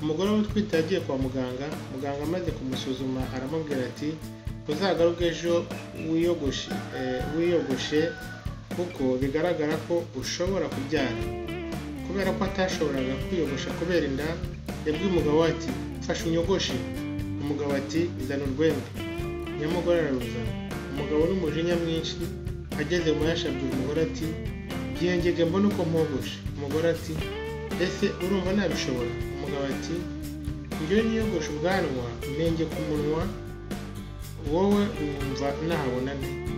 umugore we utwite yagiye kwa muganga muganga amaze kumusuzuma aramubwira ati uzagaruke ejo wiyogoshe eh, wiyogoshe kuko bigaragara ko ushobora kubyara kubera ko atashoboraga kwiyogosha kubera inda yabwiye umugabo we ati mfashe unyogoshe umugabo ati zana urwembe nyamugore araruzana umugabo n'umujinya mwinshi ageze mu yashi abwira umugore ati byengege mbona uko mpogoshe umugore ati ese urumva nabishobora umugabo ati njyewe niyogoshe ubwanwa nenge ku munwa wowe wumva nahabona nte